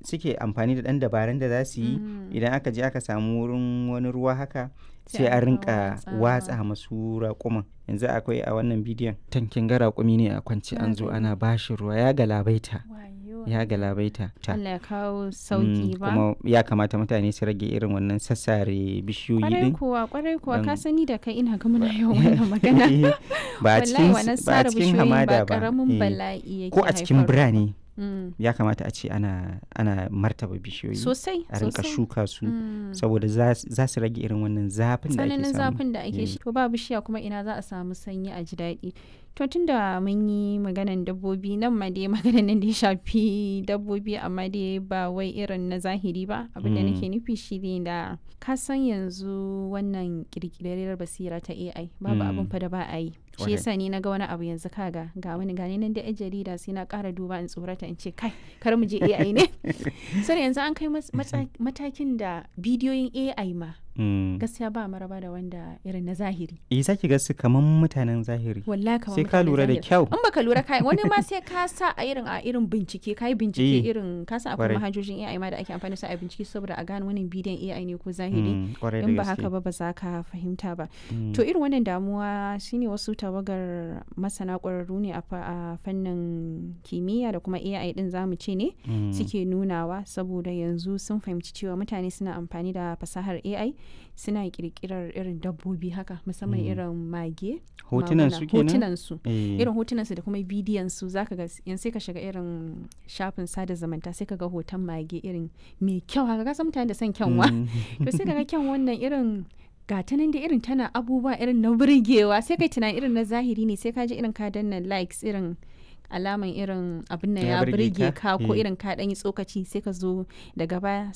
suke amfani da ɗan dabarun da za su yi Mm. idan aka je aka samu wurin wani ruwa haka Sai sai a a rika rinka watsawa. watsa masu raƙuman yanzu akwai a wannan bidiyon tankin ga raƙumi ne a kwance Na an zo gani. ana bashi ruwa ya galabaita Wayo. ya galabaita ta Allah ya kawo Mm, sauki ba kuma ya kamata mutane su rage irin wannan sassare bishiyoyi kwarai din kuwa kwarai kuwa ka Dan- sani da kai ina ga muna yawan wannan magana ba a wallahi cikin wannan ba a sare cikin bishiyoyin hamada ba ba karamin eh. bala'i yake ko a cikin haifarwa. birane Mm. ya kamata a ce ana ana martaba bishiyoyi sosai a rinka sosai. shuka su Mm. saboda za za su rage irin wannan zafin da ake tsananin samu zafin da ake Eh. shi to ba bishiya kuma ina za a samu sanyi a ji daɗi to tunda mun yi maganan dabbobi nan ma dai maganan nan da ya shafi dabbobi amma dai ba wai irin na zahiri ba abin da Mm. nake nufi shi ne da ka san yanzu wannan kirkirar basira ta AI babu Mm. abin fa da ba a yi shi Kwarai. yasa ni na ga wani abu yanzu kaga ga wani gani nan da yan jarida sai na ƙara duba in tsorata in ce kai kar mu je AI ne sai yanzu an kai mas- matsa- matakin da bidiyoyin AI ma Mm. gaskiya ba maraba da wanda irin na zahiri eh zaki ga su kaman mutanen zahiri wallahi kamar sai ka mutanen lura da zahiri. kyau in baka lura kai wani ma sai ka sa a irin a irin bincike kai bincike Eh, irin ka san akwai kwarai. manhajojin AI ma da ake amfani da su a bincike saboda a gane wannan bidiyon AI ne ko zahiri Mm, kwarai da in ba gaske. haka ba ba za ka fahimta ba Mm. to irin wannan damuwa shine wasu tawagar masana ƙwararru ne a fa- a fannin kimiyya da kuma AI din zamu ce ne Mm. suke nunawa saboda yanzu sun fahimci cewa mutane suna amfani da fasahar AI suna kirkirar irin dabbobi haka musamman Mm. irin mage hotunan maguna, su kenan hotunan su Eh, irin hotunan su da kuma bidiyon su zaka ga yanzu sai ka shiga irin shafin sada zumunta sai ka ga hoton mage irin mai kyau haka ka san mutane da son kyanwa mm. to sai ka ga kyan wannan irin gata nan da irin tana abubuwa irin na burgewa sai kai tunani irin na zahiri ne sai ka ji irin ka danna likes irin alaman irin abin nan Ya ya burge burge ka? ka ko Eh. irin ka dan yi tsokaci sai ka zo daga baya